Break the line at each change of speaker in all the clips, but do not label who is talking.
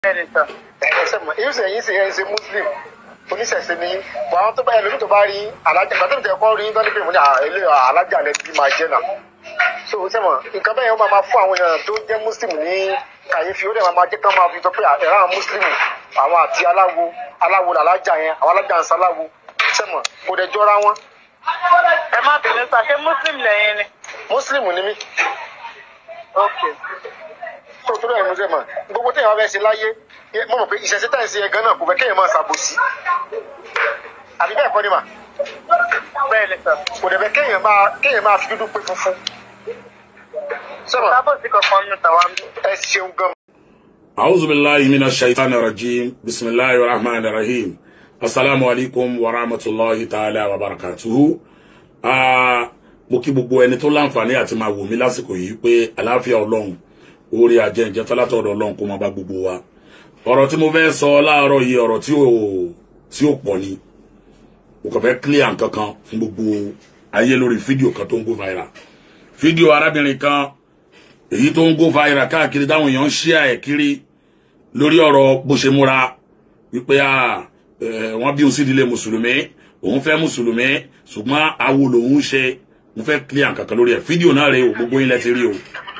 bẹ́ẹ̀ni sà.
ẹsẹ mọ èyí sẹ yín sẹ yẹn ṣe muslim oníṣẹ̀ṣe ni bọ àwọn tó bá yẹ lómi tó bá rí alájà gbàtọ́ mi tẹ kọ́ rí tọ́ni pé mo ní ilé alájà lẹ bí máa jẹ́ náà so sẹ́mọ̀ nǹkan bẹ́ẹ̀ yẹn ó máa máa fún àwọn èèyàn tó jẹ́ muslim ní kàyéfì ó dẹ̀ máa máa jẹ́ kán máa fi tọ́ pé ẹ̀rọ àwọn muslim àwọn àti aláwo aláwo làlájà yẹn àwọn alájà ń saláwo sẹ́mọ̀ kò dẹ̀ jọra wọn
ẹ má bínú sà ṣé muslim lẹ́yìn ni.
muslim ni mí
ok
tó tó lóyún muslim gbogbo téèyàn bá fẹ́ ṣe láyé mo mọ̀ pé ìṣẹ̀ṣẹ̀ tá à ń ṣe yẹn gan náà kò fẹ́ kéèyàn máa ṣàbòsí àbí bẹ́ẹ̀ kọ́ ni mà
bẹ́ẹ̀ni sà.
kò dẹ̀ fẹ́ kéèyàn máa kéèyàn máa fi dúdú pé funfun sọ́mọ̀
sábòsí kankan nínú tàwa ń bí.
ẹ ṣeun gan.
أعوذ بالله من الشيطان الرجيم بسم الله الرحمن الرحيم السلام عليكم ورحمة الله تعالى وبركاته Ah, mo kí gbogbo ẹni tó láǹfààní àti máa wò mí lásìkò yìí pé àlàáfíà ọlọ́run orí ajẹ́njẹ́ tọ́látọ̀dọ̀ ọlọ́run kó máa bá gbogbo wa ọ̀rọ̀ tí mo fẹ́ sọ láàárọ̀ yìí ọ̀rọ̀ tí ò tí ò pọ̀ ni mo kàn fẹ́ clear nǹkan kan fún gbogbo ayé lórí fídíò kan tó ń go viral fídíò arábìnrin kan èyí tó ń go viral káàkiri táwọn èèyàn ń share ẹ̀ kiri lórí ọ̀rọ̀ bó ṣe múra wípé à ẹ̀, wọ́n bí òun sí ìdílé mùsùlùmí òun fẹ́ mùsùlùmí ṣùgbọ́n awo lòun ṣe mo fẹ́ clear nǹkan kan lórí ẹ̀ fídíò náà rèé o gbogbo yín lẹ ti rí o.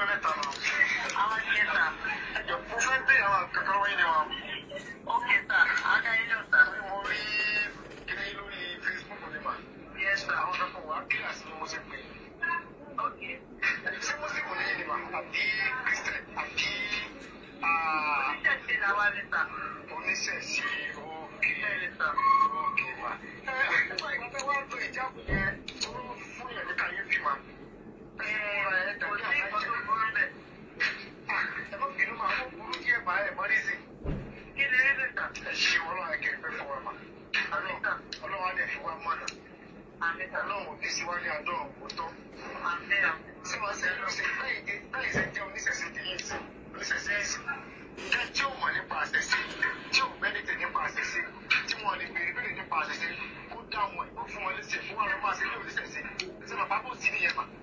Oníṣẹ̀ṣe òkè òkè mà. Ẹ ẹ nígbà ìgbà tẹ wá tó ìjáàbù yẹn tó fún yẹn ní kàyéfì mà. Ẹ ẹ ẹ dàbí àbájá. Ẹ má bínú máa mú burú díẹ̀ bá ẹ̀ mọ́ nísìn. Kí ni ẹ lè tà? Ẹ ṣe ọlọ́run ẹ̀kẹ́ ìpẹ́ fún wa mà. Ọlọ́run á dẹ̀ fi wá mọ̀nà. Ọlọ́run ò ní sí wá ní àdó òótọ́. Tí wọ́n ṣe lọ sí báyìí báyìí ṣe jẹ́ oníṣẹ̀ṣe ti yín sí oníṣẹ̀ṣe yín sí. Jẹ́ tí ò mọ̀ nípa àṣẹṣe, tí ò mẹ́nìtẹ̀ nípa àṣẹṣe, tí wọ́n lè béèrè béèrè nípa àṣẹṣe, kó dá wọn ìbò fún wọn léṣe fún wọn lọ́ máa ṣe ní oníṣẹ̀ṣe. Ṣé bàbá kò sí nìyẹn mà?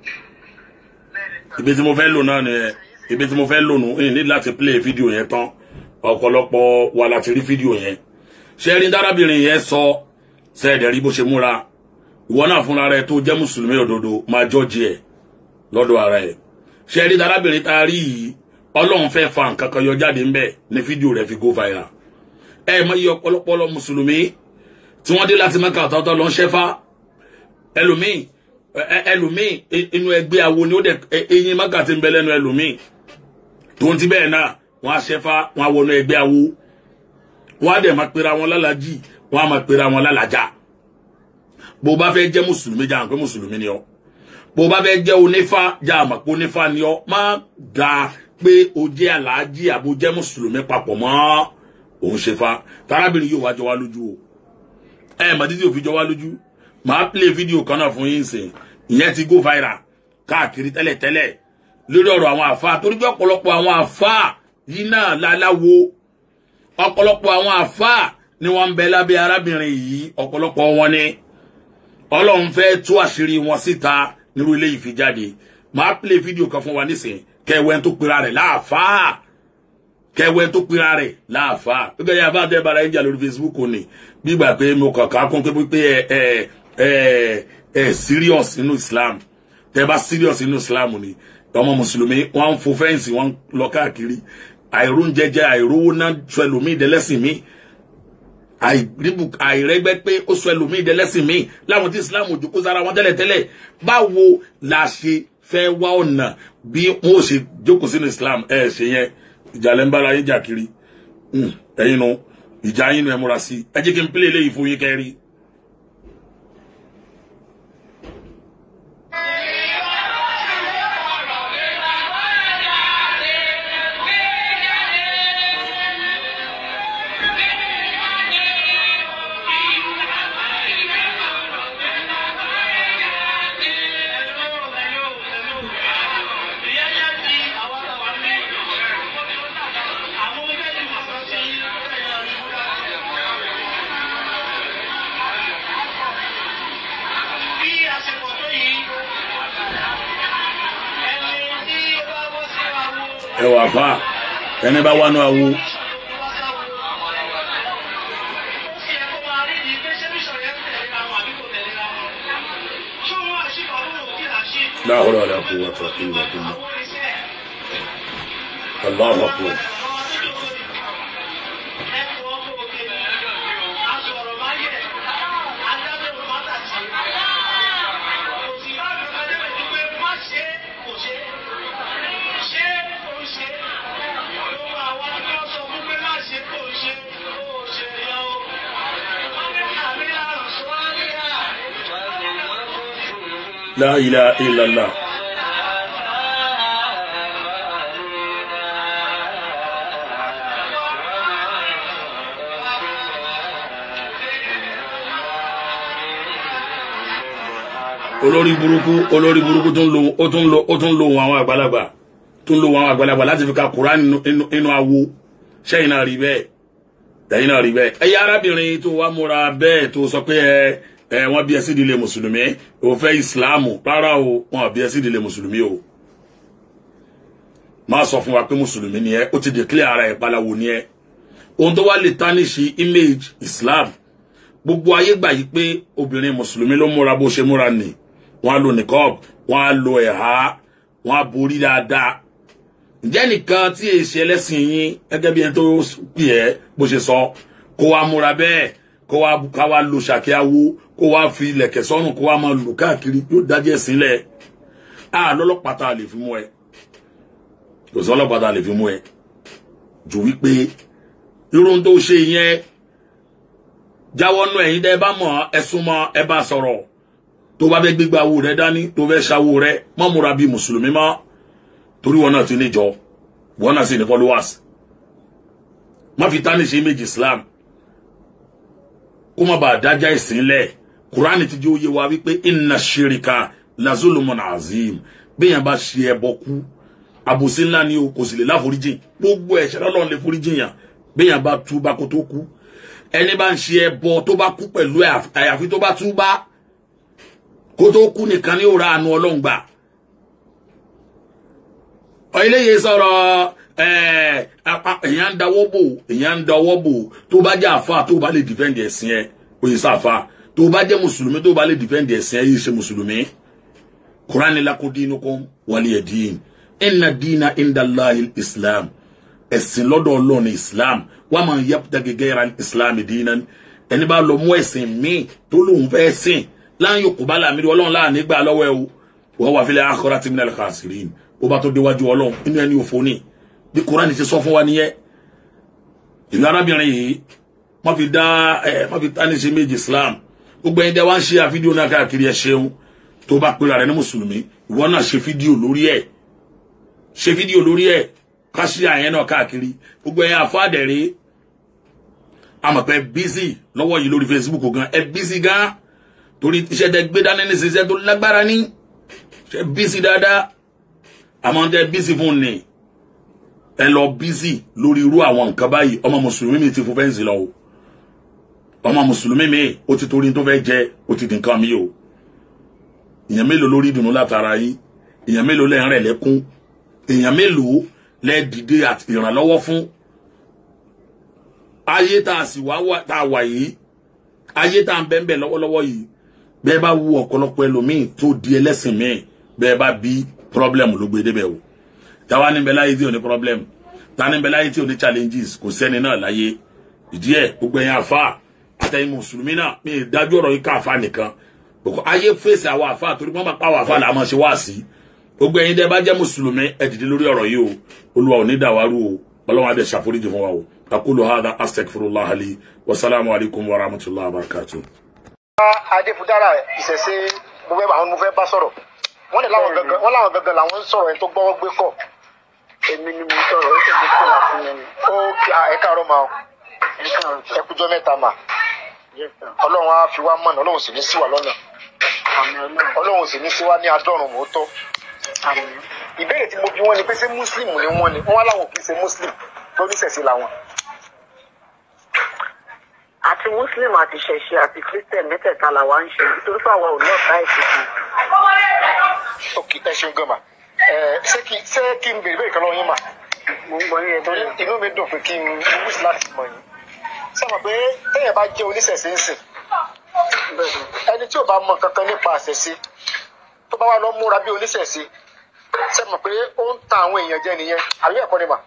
ibi tí mo fẹ́ lò náà nìyẹn ibi tí mo fẹ́ lò nù ní láti play fídíò yẹn tán ọ̀pọ̀lọpọ̀ wa láti rí fídíò yẹn ṣé rí dárábìnrin yẹn sọ sẹ́ẹ̀dẹ̀ rí bó ṣe múra ìwọ náà fúnra rẹ tó jẹ́ mùsùlùmí òdodo máa jọ́ọ̀jì ẹ̀ lọ́dọ̀ ara ẹ̀ ṣé rí dárábìnrin tá a rí yìí ọlọ́run fẹ́ fa nǹkan kan yọ jáde ńbẹ̀ ní fídíò rẹ̀ fi go viral ẹ mọ iye ọ̀pọ̀lọpọ̀ mùsùlùmí tí wọ́n dé láti mẹ́ka ọ̀tọ̀ọ̀tọ̀ lọ ń ṣẹ́fà ẹlòmíì ẹ- ẹlòmíì i- inú ẹgbẹ́ awo ni ó dẹ̀ ẹ- eyín mẹ́ka ti ń bẹ lẹ́nu ẹlòmíì tó ń ti bẹ́ẹ̀ náà wọ́n á ṣẹ́fà wọ́n á wọnú ẹgbẹ́ awo wọ́n á dẹ̀ máa pera wọn lálàjì wọ́n á máa pera wọn lálàjà bó o bá fẹ́ jẹ́ mùsùlùmí jà hàn pé mùsùlùmí ni ọ́ bó o bá fẹ́ jẹ́ onífá jà hàn pé onífá ni ọ́ má da pé o jẹ́ aláàjì àbò jẹ́ mùsùlùmí papọ̀ mọ́ òun ṣe fa tarábìnrin yóò wá jọ wá lójú o ẹ mà dídí òfin jọ wá lójú màá play fídíò kan náà fún yín sìn ìyẹn ti go viral káàkiri tẹ́lẹ̀tẹ́lẹ̀ lórí ọ̀rọ̀ àwọn àfa torí pé ọ̀pọ̀lọpọ̀ àwọn àfa yìí náà láláwo ọ̀pọ̀lọpọ̀ àwọn àfa ni wọ́n ń bẹ lábẹ́ arábìnrin yìí ọ̀pọ̀lọpọ̀ wọn ni ọlọ́run fẹ́ tú àṣírí wọn síta nírú ilé yìí fi jáde màá play fídíò kan fún wa nísìn kẹwẹ́ tó pera rẹ̀ láàfáà kẹwẹ́ tó pera rẹ̀ láàfáà gbígbà yà bá dẹ́ bara ẹ̀jà lórí Facebook ni gbígbà pé mo kàn ká kún pé ẹ ẹ ẹ ẹ serious nínú Islam tẹ bá serious nínú Islam ni ọmọ mùsùlùmí wọn ń fo fẹ́ǹsì wọn lọ káàkiri àìróúnjẹjẹ àìrówó náà sọ ẹlòmíì dẹlẹ́sìn míì àìríbù àìrẹ́gbẹ́ pé ó sọ ẹlòmíì dẹlẹ́sìn míì láwọn tí Islam òjòkó sára wọn tẹ́lẹ̀tẹ́lẹ̀ báwo la ṣe fẹ́ wá ọ̀nà bí wọn ò ṣe jókòó sínú Islam ẹ ṣe yẹn ìjà lẹ́ ń bára yín jà kiri Hmm, ẹ̀yin nu ìjà yín nu ẹ múra sí ẹ jẹ́ kí n pílẹ̀ eléyìí fún yín kẹ́rí. ẹ wà fà ẹni bá wà nù àwo la hawla wala quwwata illa billah Allahu akbar la ilaha illallah olórí burúkú olórí burúkú tó ń lo ó tún lo ó tún lo ohun àwọn àgbàlagbà tó ń lo ohun àwọn àgbàlagbà láti fi ka Kùránì nínú- nínú- nínú awo sẹ́yìn náà rí bẹ́ẹ̀ tẹ̀yìn náà rí bẹ́ẹ̀ ẹ̀yà arábìnrin tó wá múra bẹ́ẹ̀ tó sọ pé ẹ ẹ wọ́n bí ẹ sí ìdílé mùsùlùmí ò fẹ́ ìsìláàmù rárá o wọ́n bí ẹ sí ìdílé mùsùlùmí o máa sọ fún wa pé mùsùlùmí ni ẹ ó ti declare ara ẹ palawo ni ẹ ohun tó wá lè tarnish image Islam gbogbo ayé gbà yí pé obìnrin mùsùlùmí ló múra bó ṣe múra nì wọ́n á lo nìkọ́ọ̀b wọ́n á lo ẹ̀há wọ́n á borí dáadáa ǹjẹ́ nìkan tí èsì ẹlẹ́sìn yín gẹ́gẹ́ bí ẹni tó pè ẹ́ bó ṣe sọ kó wá múra bẹ́ẹ̀ kó wá ká wá lo ṣàkíyàwó kó wá fi ilẹ̀kẹ̀ sọ́rùn kó wá máa lù káàkiri yóò dájẹ́ sílẹ̀ á lọ́lọ́pàá tá a lè fi mú ẹ kò sí ọlọ́pàá tá a lè fi mú ẹ jù wípé irun tó ṣe yẹn jáwọ́ nú ẹ̀yin dẹ́ bá mọ̀ ẹ súnmọ́ ẹ bá sọ̀rọ̀ tó bá fẹ́ gbégbá owó rẹ dání tó fẹ́ ṣàwó rẹ mọ́ múra bíi mùsùlùmí mọ́ torí wọn náà ti níjọ wọn náà sì ní followers má fi tání ṣe méjì Islam kó má bàa dájá ìsìnlẹ̀ Kùránì ti jẹ́ òye wa wípé inna ṣèrìkà lazulumun azim béèyàn bá ṣe ẹbọ kú àbòsí ńlá ni o kò sì lè láforíjìn gbogbo ẹ̀ṣẹ̀ lọ́lọ́run lè foríjìn yàn béèyàn bá túbá kó tó kú ẹni bá ń ṣe ẹbọ tó bá kú pẹ̀lú ẹ̀ àyàfi tó bá túbá kó tó kú nìkan ní òra àánú Ọlọ́run gbà eléyìí sọ̀rọ̀ èèyàn ń dawọ́ bò èèyàn ń dawọ́ bò tó bá jẹ́ àfa tó bá lè dìfẹ́ǹdì ẹ̀sìn ẹ̀ òye sáfa tó bá jẹ́ mùsùlùmí tó bá lè dìfẹ́ǹdì ẹ̀sìn ẹ̀ yìí ṣe mùsùlùmí Qur'ani lakum dinukum waliya din inna dina inda Allahi islam ẹ̀sìn lọ́dọ̀ Ọlọ́run ní islam wa man yabtaghi ghayra islam dinan ẹni bá lọ mú ẹ̀sìn míì tó lóun fẹ́ sìn lan yuqbala minhu Ọlọ́run láàánú gbà lọ́wọ́ ẹ̀ o wa huwa fil akhirati minal khasirin ó bá tó déwájú ọlọ́run inú ẹni òfò ní bí kúránì ti sọ fún wa nìyẹn ìlú arábìnrin yìí wọ́n fi dá ẹ wọ́n fi tání ṣe méjì islam gbogbo ẹni dẹ́ wá ń ṣe àfídíò náà káàkiri ẹ ṣeun tó bá pera rẹ ní mùsùlùmí ìwọ náà ṣe fídíò lórí ẹ ṣe fídíò lórí ẹ ká ṣe àyẹn náà káàkiri gbogbo ẹ̀yin àfáàdẹ̀rẹ́ amọ̀pẹ́ bísí lọ́wọ́ yìí lórí facebook gan ẹ bísí gan torí iṣẹ́ tẹ gbé dání ní ṣiṣẹ́ tó lágbára ní ṣe bísí dáadáa àmọ́ tẹ bísí fún ni ẹ lọ bísí lórí irú àwọn nǹkan báyìí ọmọ mùsùlùmí mi ti fún fẹ́ǹsì lọ o ọmọ mùsùlùmí mi ó ti torí tó fẹ́ jẹ ó ti di nǹkan mi o èèyàn mélòó lórí ìdùnnú látara yín èèyàn mélòó lẹ́yìn rẹ̀ lẹ́kún èèyàn mélòó lẹ́ dìde àti ìrànlọ́wọ́ fún ayé tá a sì wá wà tá a wà yìí ayé tá a ń bẹ́ẹ̀ bẹ́ẹ̀ lọ́wọ́lọ́wọ́ yìí bẹ́ẹ̀ bá wú ọ̀pọ̀lọpọ̀ ẹlòmíì tó di ẹlẹ́sìn míì bẹ́ẹ̀ bá bí problem ló gbé débẹ̀ o táwa ní bẹ láyé tí ò ní problem ta ní bẹ láyé tí ò ní challenges kò sẹ́ni náà láyé ìdí ẹ̀ gbogbo ẹ̀yin àfa àtẹ̀yin mùsùlùmí náà mi ì dájú ọ̀rọ̀ yìí ká àfa nìkan bọ̀kọ́ ayé fèsì àwọn àfa torí wọ́n máa pa àwọn àfa là máa ṣe wá sí gbogbo ẹ̀yin dẹ́ bá jẹ́ mùsùlùmí ẹ dìde lórí ọ̀rọ̀ yìí o olúwa ò ní dàwárù o ọlọ́run adé ṣàforíjì fún wa o aqulu hadha astaghfirullah li wa salamu alaykum wa rahmatullahi wa barakatuh.
adéfúdára ìṣẹ̀ṣe mo fẹ́ àwọn mo fẹ́ bá sọ̀rọ̀ wọ́n lè láwọn gangan wọ́n láwọn gangan làwọn ń sọ̀rọ̀ ẹni tó gbọ́wọ́ gbé kọ̀.
èmi ni mo sọ̀rọ̀ ó tẹ̀lé kó wà fún mi.
ó kí ẹ káàárọ̀ máa
ẹ káàárọ̀ sọ.
ẹ kújọ́ mẹ́ta mà
Yes, sir.
ọlọ́run á fi wá mọ̀nà ọlọ́run sì ní sí wa lọ́nà
àmì ọlọ́run.
ọlọ́run sì ní sí wa ní adọ́run mọ́tọ́.
àmì.
ìbéèrè tí mo bí wọn ni pé ṣé muslim ni wọn ni wọn wá láwọn kì í ṣe muslim tó níṣẹ̀ṣe làwọn.
àti muslim àti ṣẹ̀ṣe àti christian mẹ́tẹ̀ẹ̀ta làwa ń ṣe nítorí pé àwa ò lọ́ọ̀ta ìsìnkú.
ok ẹ ṣeun gan ma ẹ ṣé kí ṣé kí n béèrè bẹ́ẹ̀ kan lọ́wọ́ yín mà
mo ń gbọ́ yín
torí
ẹgbẹ́
inú mi dùn pé kí n wíṣ láti mọ̀ yín. sábà pé téèyàn bá jẹ́ oníṣẹ̀ṣe ń sìn
bẹ́ẹ̀
ẹni tí ò bá mọ kankan nípa àṣẹṣe
tó bá wà lọ múra bí oníṣẹ̀ṣe ṣe mọ̀ pé ó ń ta àwọn èèyàn jẹ nìyẹn àbí ẹ̀kọ́ ni mà.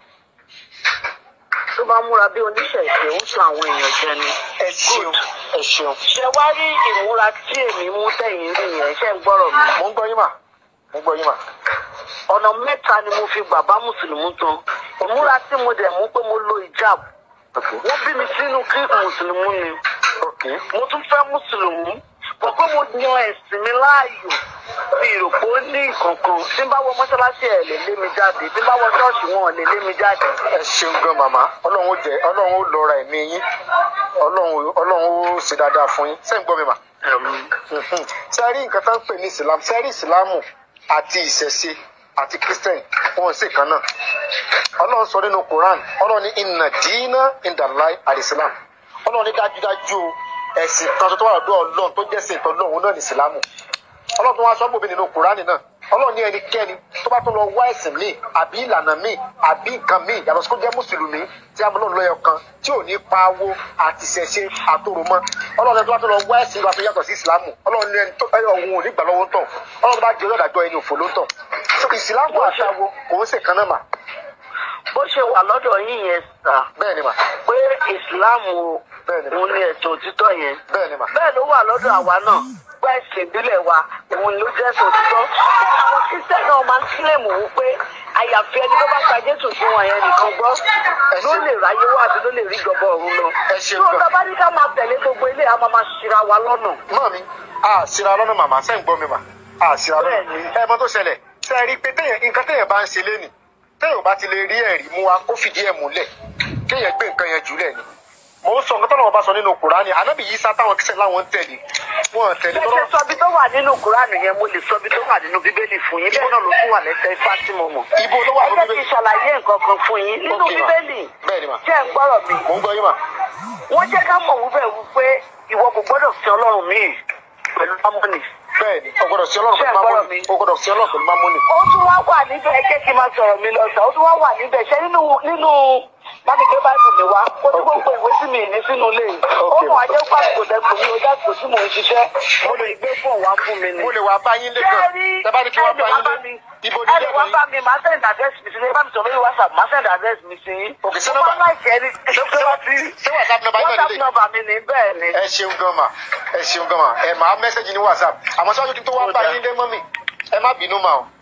tó bá múra bí oníṣẹ̀ṣe ó ń sọ àwọn èèyàn jẹ ni.
ẹ ṣeun ẹ ṣeun
ṣe wá rí ìmúra tí èmi mú tẹ̀yìn rí yẹn ṣe ń gbọ́rọ̀ mi.
mo ń gbọ́ yín mà mo ń gbọ́ yín mà.
ọ̀nà mẹ́ta ni mo fi gbà bá mùsùlùmí tán ìmúra tí mo dẹ̀ mú pé mo lo hijab wọ́n bí mi sínú kí mùsùlùmí ni mo tún fẹ́ mùsùlùmí mọ̀ pé mo yan ẹ̀sìn mi láàyò mi rò pé ó ní ìkankan tí n bá wọ mọ́ṣáláṣí ẹ̀ lè lé mi jáde tí n bá wọ ṣọ́ọ̀ṣì wọn ò lè lé mi jáde.
ẹ ṣeun gan màmá ọlọ́run ó jẹ ọlọ́run ó lọ́ra ẹ̀mí yín ọlọ́run ọlọ́run ó ṣe dáadáa fún yín sẹ́yìn gbọ́ mi mà. ṣe rí nǹkan tó ń pè ní islam ṣe rí ìsìlámù àti ìṣẹ̀ṣe àti christian wọn ò sì kan náà ọlọ́run sọ nínú quran ọlọ́run ní inna dina indalai alislam ọlọ́run ní dájúdájú o, ẹ̀sìn kan tó wà lọ́dọ̀ ọlọ́run tó jẹ́ sìn tọ́ lọ́run náà ní ìsìlámù ọlọ́run tó wá sọ bòbí nínú kùránì náà ọlọ́run ní ẹnikẹ́ni tó bá tó lọ wá ẹ̀sìn míì àbí ìlànà míì àbí nǹkan míì yàtọ̀ sí kó jẹ́ mùsùlùmí tí a mọ̀ lọ́run lọ́yọ̀ kan tí ò ní pa owó àti ṣẹ̀ṣe àtòrò mọ́ ọlọ́run tó bá tó lọ wá ẹ̀sìn ìwà tó yàtọ̀ sí ìsìlámù ọlọ́run ní ẹni tó ẹ ọ̀hún ò ní gbà lọ́wọ́ ń tàn ọlọ́run tó bá jẹ́ ọlọ́dàjọ́ ẹni òfò ló ń tàn So, ìsìlámù àtàwọn kò ń ṣèkan náà mà
bó ṣe wà lọ́dọ̀ yín yẹn sà
bẹ́ẹ̀ ni mà
pé ìsìláàmù
Bẹ́ẹ̀ni.
òun ni ẹ̀sìn òtítọ́ yẹn
bẹ́ẹ̀ ni mà
bẹ́ẹ̀ ló wà lọ́dọ̀ àwa náà pé ẹ̀sìn ìbílẹ̀ wa òun ló jẹ́ ẹ̀sìn òtítọ́ àwọn kristian náà máa ń kílèmù wípé àyàfi ẹni tó bá gba jésù fún wọn yẹn nìkan gbọ́ ló lè ráyé wá àti ló lè rí ìjọba ọ̀run lọ
Ẹ ṣe
tí wọn
gan.
bá ní ká máa tẹ̀lé gbogbo ilé a máa máa ṣira wa lọ́nà
mọ́ mi a síra lọ́nà màmá sẹ́yìn gbọ́ mi mà a síra lọ́nà
Bẹ́ẹ̀ni.
ẹ mọ tó ṣẹlẹ̀ ṣe é rí i pé téèyàn nǹkan téèyàn bá ń ṣe lénìí téèyàn ò bá ti lè rí ẹ̀rí mú wa kó fìdí ẹ̀ múlẹ̀ kéèyàn gbé nǹkan yẹn jùlẹ̀ ni mò ń sọ nǹkan tọ́lọ́wọ́ bá sọ nínú kùránì ànábì yìí sá táwọn kìsẹ̀ láwọn ń tẹ̀lé wọn tẹ̀lé
ṣe
tọ́lọ́
sọ bí tó wà nínú kúránì yẹn mo lè sọ bí tó wà nínú bíbélì fún yín bẹ́ẹ̀ náà ló tún wà lẹ́sẹ̀ ifá tí mo mọ̀
ibo ló wà
ẹ
nínú
jẹ́ kí n
bíbélì
ṣàlàyé nǹkan kan fún yín nínú
Ok, ma.
bíbélì
bẹ́ẹ̀ ni mà
jẹ́ ń gbọ́rọ̀ mi
mò ń gbọ́ yín mà
wọ́n jẹ́ ká mọ̀ wípé wípé ìwọ kò gbọ́dọ̀ fi ọlọ́run míì pẹ̀lú mámọ́nì.
bẹ́ẹ̀ ni o gbọ́dọ̀ sí ọlọ́run
Ṣé ẹ
pẹ̀lú
gbọ́dọ̀
mámọ́nì
mi?
o gbọ́dọ̀ sí ọlọ́run pẹ̀lú mámọ́nì
ó tún wá wà níbẹ̀ ẹ jẹ́ kí n máa sọ̀rọ̀ mi lọ sọ ó tún wá wà níbẹ̀ ṣé nínú nínú bámi gbé báìbù mi wá ó ní gbogbo ìwé tí mi ní sínú ilé yìí ó
Ok.
mọ̀ ajẹ́ pàṣẹ lẹ́kùn mi ó dàpọ̀ tí mò ń ṣiṣẹ́ mo lè gbé fún wa fún mi ni.
mo lè wá bá yín lé
Ṣé
gan
rí
tẹ bá ní kí wọ́n bá yín lé
mi
ibo
ẹ
ní
lè
ilé
wá
ẹ̀kọ́
bá
yín
mi máa send address mi sí ní ẹ bá mi sọ̀rọ̀ lórí whatsapp máa send address mi sí yín.
Ok, ṣé
mo
nọ́mbà-
máa láì ṣe é ní
ṣé ṣé whatsapp number yín náà
whatsapp
lélẹ̀
number mi ní bẹ́ẹ̀ ni.
ẹ ṣeun gan ma ẹ ṣeun gan ma ẹ máa mẹ́sẹ̀gì ní whatsapp àmọ́ sọ́jọ́ kí n tó wá
Ó
bá
dáa.
yín lé mọ́mì ẹ má bínú ma o.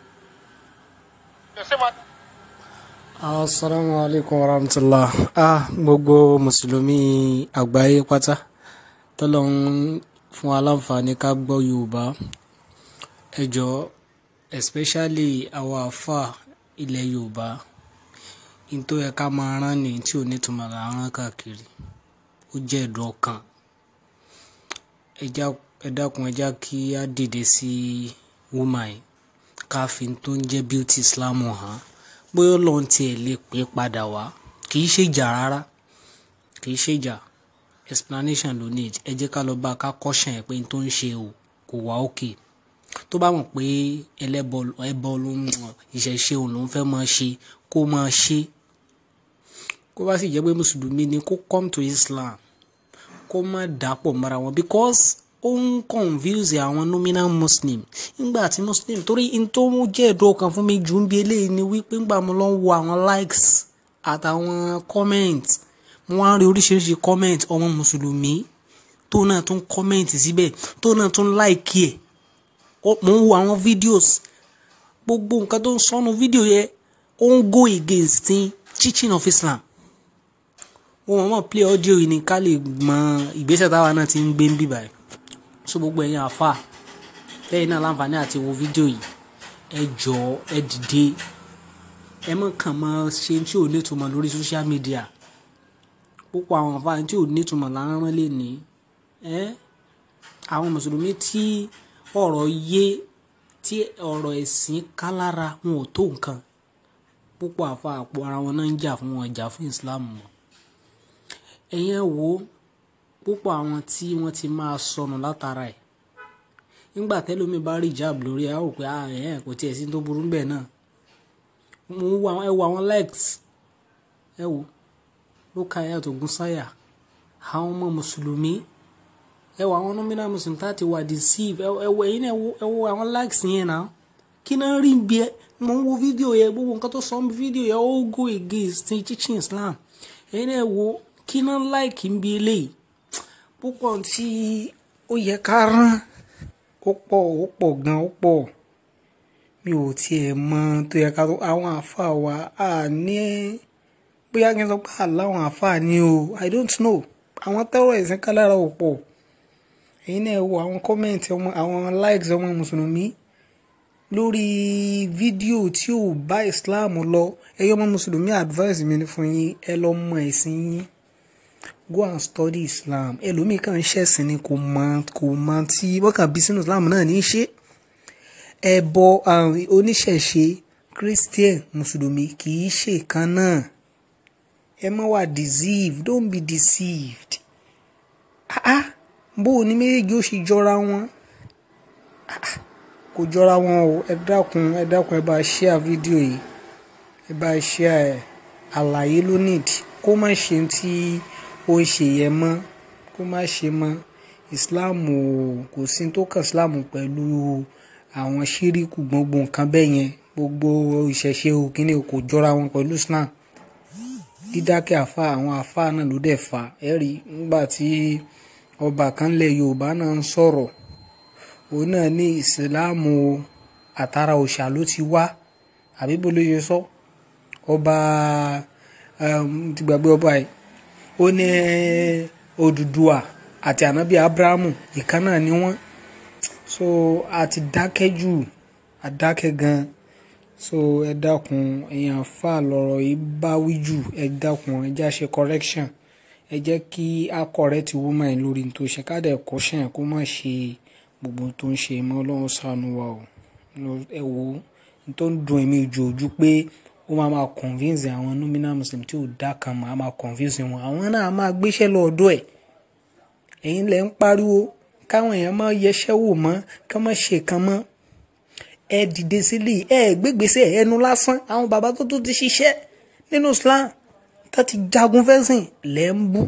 Ṣé máa-
asalaamu alaykum wa rahmatulah ah gbogbo mùsùlùmí àgbáyé pátá tọ́lọ́hún fún wa láǹfààní ká gbọ́ yorùbá ẹ jọ̀ọ́ especially àwọn àfà ilẹ̀ yorùbá n tó yẹ ká máa rán ní tí ò ní túmọ̀ là ń rán káàkiri ó jẹ́ ẹ̀dùn ọkàn ẹ já- ẹ dákun ẹ já kí á dìde sí wúmà yìí ká fi tó ń jẹ́ beauty islam hàn bóyá ọlọ́run tiẹ̀ lè pè é padà wá kì í ṣèjà rárá kì í ṣèjà explanation ló need ẹ jẹ́ ká lọ bá a ká kọ́ṣàn ẹ̀ pé n tó ń ṣe o kò wá òkè tó bá mọ̀ pé ẹlẹ́bọ ẹbọ ló ń ìṣẹ̀ṣe òun ló ń fẹ́ máa ṣe kó máa ṣe kó bá sì jẹ́ pé mùsùlùmí ni kó come to Islam kó má dàpọ̀ mọ́ra wọn because ó ń confuse àwọn nominal muslim nígbà tí muslim torí n tó mú jẹ́ ẹ̀dùn ọkàn fún mi jù ń bí eléyìí ni wípé ńgbà mo lọ ń wo àwọn likes àtàwọn comment mo wá ń rí oríṣiríṣi comment ọmọ mùsùlùmí tó náà tún comment síbẹ̀ tó náà tún like ẹ̀ Ó- mo ń wo àwọn videos gbogbo nǹkan tó ń sọnù fídíò yẹn ó ń go against the teaching of Islam wọn mọ̀ mọ̀ play audio yìí ni ká lè mọ ìgbésẹ̀ táwa náà ti ń gbé ń bì báyìí so gbogbo ẹ̀yin àfa tẹ́yìn náà láǹfààní àti wo fídíò yìí ẹ jọ̀ọ́ ẹ dìde ẹ mọ̀ kàn mọ́ ṣe tí ò nítumọ̀ lórí social media púpọ̀ àwọn àfa tí ò nítumọ̀ là ń rán lé ní ẹ́ àwọn mùsùlùmí tí ọ̀rọ̀ yé tí ọ̀rọ̀ ẹ̀sìn ká lára wọn ò tó nǹkan púpọ̀ àfa àpò ara wọn náà ń jà fún wọn jà fún Islam wọn ẹ̀yẹn wo púpọ̀ àwọn tí wọ́n ti máa sọnù látara ẹ̀ nígbà tẹ́lómi bá rí ìjáàbù lórí ẹ̀ á rò pé ah ẹ̀ kò tiẹ̀ sí tó burú bẹ́ẹ̀ náà mo wo àwọn ẹ wo àwọn likes ẹ wo Rukayat Ogunsáyà àwọn ọmọ mùsùlùmí ẹ wo àwọn nominal muslim tá a ti wà deceive ẹ wo ẹ̀yin náà ẹ wo àwọn likes yẹn náà kí náà rí bí ẹ mo ń wo fídíò yẹn gbogbo nǹkan tó sọ ń bí fídíò yẹn ó go against teaching Islam ẹ̀yin náà wo kí náà like ń bí eléyìí púpọ̀ tí ó yẹ ká rán ó pọ̀ ó pọ̀ gan ó pọ̀ mi ò tiẹ̀ mọ tó yẹ ká tó àwọn àáfàá wa à ní bóyá kí n sọ pé àláwọn àáfàá ni o I don't know àwọn tẹ́rọ ẹ̀sìn kan lára ò pọ̀ èyí náà wo àwọn kọ́mẹ̀ntì ọmọ àwọn likes ọmọ mùsùlùmí lórí fídíò tí ò bá Islam lọ ẹyọ ọmọ mùsùlùmí advice mi ni fún yín ẹ lọ mọ ẹ̀sìn yín go and study Islam ẹlòmíì kan ṣẹ̀sìn ni kò mọ kò mọ tí wọ́n kàn bí sínú Islam náà ní í ṣe ẹbọ oníṣẹ̀ṣe Christian mùsùlùmí kì í ṣe kan náà ẹ má wà deceived don't be deceived ah ah bó o ní méjèèjì ó ṣe jọra wọn ah ah kò jọra wọn o ẹ dákun ẹ dákun ẹ bá share fídíò yìí ẹ bá share ẹ àlàyé ló need kó má ṣe tí ó ń ṣe yẹn mọ́ kó má ṣe mọ́ Islam o kò sí tó kàn Islam pẹ̀lú àwọn ṣíríkù gbogbo nǹkan bẹ́ẹ̀ yẹn gbogbo ìṣẹ̀ṣe o kíní o kò jọra wọn pẹ̀lú Islam dídákẹ́ àfa àwọn àfa náà ló dẹ̀ fà ẹ́ rí nígbà tí ọba kan lẹ̀ Yorùbá náà ń sọ̀rọ̀ òun náà ní ìsìláàmù àtàrà òòṣà ló ti wá àbí bó ló ṣe sọ ọba ti gbàgbé ọba yìí ó ní Odùduwà àti ànábì Abrahamu ìkan náà ni wọ́n so a ti dákẹ́ jù a dákẹ́ gan so ẹ dákun èèyàn fà lọ́rọ̀ yìí bá wí jù ẹ dákun ẹ já ṣe correction ẹ jẹ́ kí a correct woman lórí tó ṣe ká dẹ̀ caution kó má ṣe gbogbo tó ń ṣe mọ́ ọlọ́run ṣàánú wa o ẹ wo tó ń dùn èmi jù ojú pé ó máa máa convince àwọn nominal muslim tí ò dá kan mọ́ á máa convince wọn àwọn náà máa gbéṣẹ́ lọ́ọ́dọ̀ ẹ̀ ẹ̀yin lẹ́ ń pariwo káwọn èèyàn máa yẹṣẹ́ wò mọ́ ká má ṣe kan mọ́ ẹ dìde sílẹ̀ ẹ gbégbèsè ẹnu lásán àwọn bàbá tó tó ti ṣiṣẹ́ nínú Islam tó ti jagun fẹ́sìn lẹ́ ń bú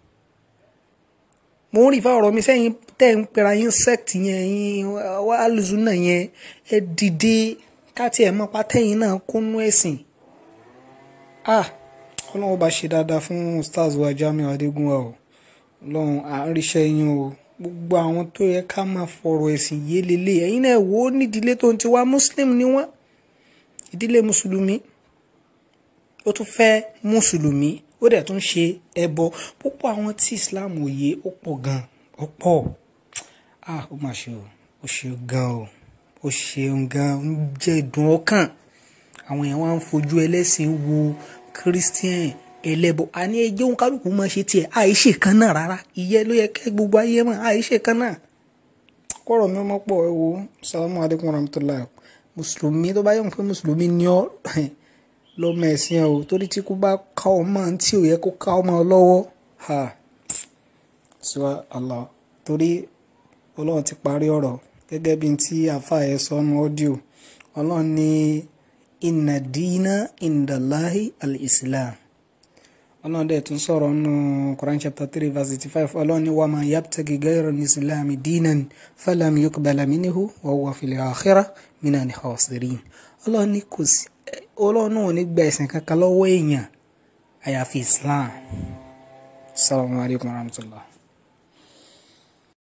mo ń rí fáwọn ọ̀rọ̀ mi sẹ́yìn tẹ́ ń pera yín sect yẹn yín wá alùsùnà yẹn ẹ dìde káti ẹ̀ mọ́ pátẹ́yìn náà kúnú ẹ̀sìn ah ọlọ́run bá ṣe dáadáa fún stars wa Jamiu Adégúnwà o ọlọ́run à ń ríṣẹ́ yín o gbogbo àwọn tó yẹ ká máa fọ̀rọ̀ ẹ̀sìn yé lélẹ̀ ẹ̀yin náà wò ó nídìílé tó ń ti wá muslim ni wọ́n ìdílé mùsùlùmí ó tún fẹ́ mùsùlùmí ó dẹ̀ tún ṣe ẹbọ púpọ̀ àwọn tí islam ò yé ó pọ̀ gan ó pọ̀ ah ó mà ṣe o ó ṣe gan o ó ṣeun gan ń jẹ́ ìdùn ọkàn àwọn èèyàn wá ń fojú ẹlẹ́sìn wo christian ẹlẹ́bọ àní ẹjẹ́ òun kálukú máa ṣe tiẹ̀ àìṣe kan náà rárá ìyẹn ló yẹ kẹ́ gbogbo ayé mọ̀ àìṣe kan náà kọ́rọ̀ mi mọ́ pọ̀ ẹ wo salamu alaykum warahmatullahi mùsùlùmí tó bá yẹ pé mùsùlùmí ni ọ́ lọ́mọ ẹ̀sìn ẹ̀ o torí tí kò bá ká ọmọ tí ò yẹ kó ká ọmọ lọ́wọ́ ha sọ Allah torí ọlọ́run ti parí ọ̀rọ̀ gẹ́gẹ́ bí tí àfa ẹ̀ sọnù ọ́díò ọlọ́run ní inna dina indalahi al-islam ọlọ́run dẹ̀ tún sọ̀rọ̀ nù Quran chapter three verse eighty five ọlọ́run ní wàá máa yabtagi ghayra al-islam dinan falam yuqbala minhu wa huwa fil akhirah minal khasirin ọlọ́run ní kò sí ọlọ́run náà ò ní gba ẹ̀sìn kankan lọ́wọ́ èèyàn àyàfi islam salamu alaykum wa rahmatulah.